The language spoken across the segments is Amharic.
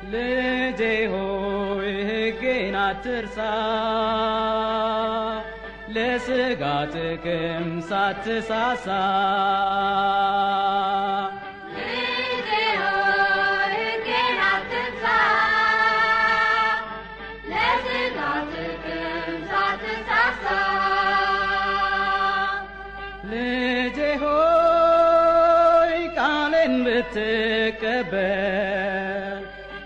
ልጄ ሆይ ሕጌን አትርሳ ለሥጋ ጥቅም ሳትሳሳ ልጄ ሆይ ሕጌን አትርሳ ለሥጋ ጥቅም ሳትሳሳ ልጄ ሆይ ቃሌን ብትቀበል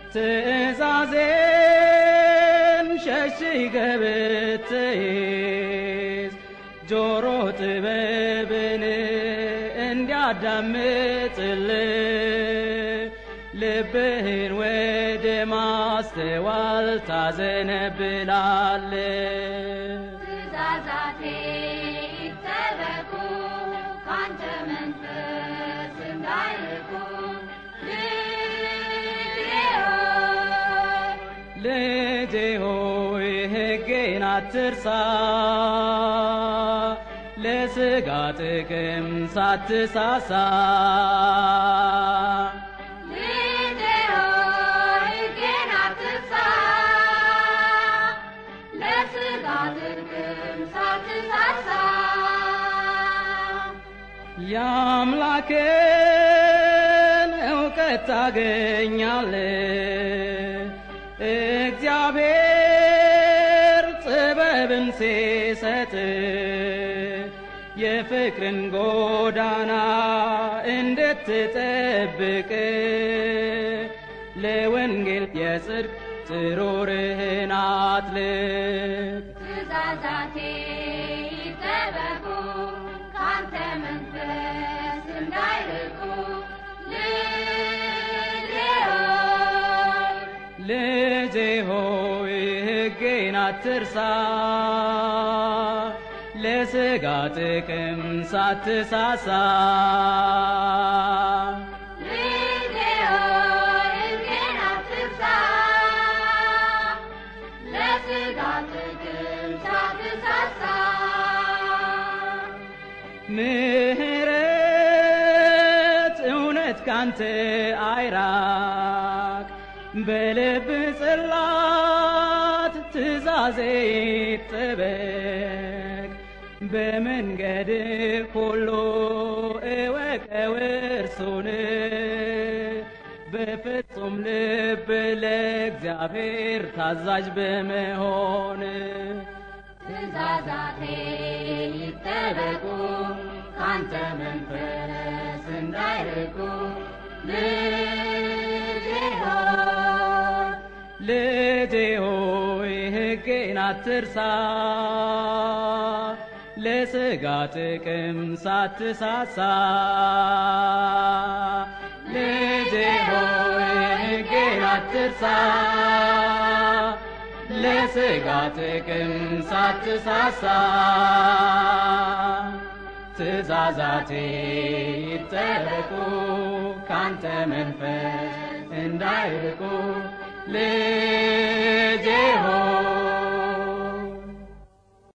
ትእዛዜን ሸሽገህ ብትይዝ ጆሮ ጥበብን እንዲያዳምጥልህ ልብህን ወደ ማስተዋል ታዘነብላለህ። ትእዛዛቴ ይጠበቁ ካንተ መንፈስ እንዳይርቁ ልጄ ሆይ ልጄ ሆይ ሕጌን አትርሳ ለሥጋ ጥቅም ሳትሳሳ ልጄ ሆይ ሕጌን አትርሳ ለሥጋ ጥቅም ሳትሳሳ የአምላክን እውቀት ታገኛለህ እግዚአብሔር ጥበብን ሲሰጥ የፍቅርን ጎዳና እንድትጠብቅ ለወንጌል የጽድቅ ጥሩርህን አጥልቅ ትእዛዛቴ ይጠበቁ ካንተ መንፈስ እንዳይርቁ ልጄ ሆይ ልጄ ሆይ ሕጌን አትርሳ ለሥጋ ጥቅም ሳትሳሳ ልጄ ሆይ ሕጌን አትርሳ ለሥጋ ጥቅም ሳትሳሳ ምሕረት እውነት ካንተ አይራቅ በልብ ጽላት ትእዛዜ ይጠበቅ በመንገድ ሁሉ እወቀው እርሱን በፍጹም ልብ ለእግዚአብሔር ታዛዥ በመሆን ትእዛዛቴ ይጠበቁ ካንተ መንፈስ እንዳይርቁ ልጄ ሆይ ልጄ ሆይ ሕጌን አትርሳ ለሥጋ ጥቅም ሳትሳሳ ልጄ ሆይ ሕጌን አትርሳ ለሥጋ ጥቅም ሳትሳሳ ትእዛዛቴ ይጠበቁ ካንተ መንፈስ እንዳይርቁ ልጄ ሆይ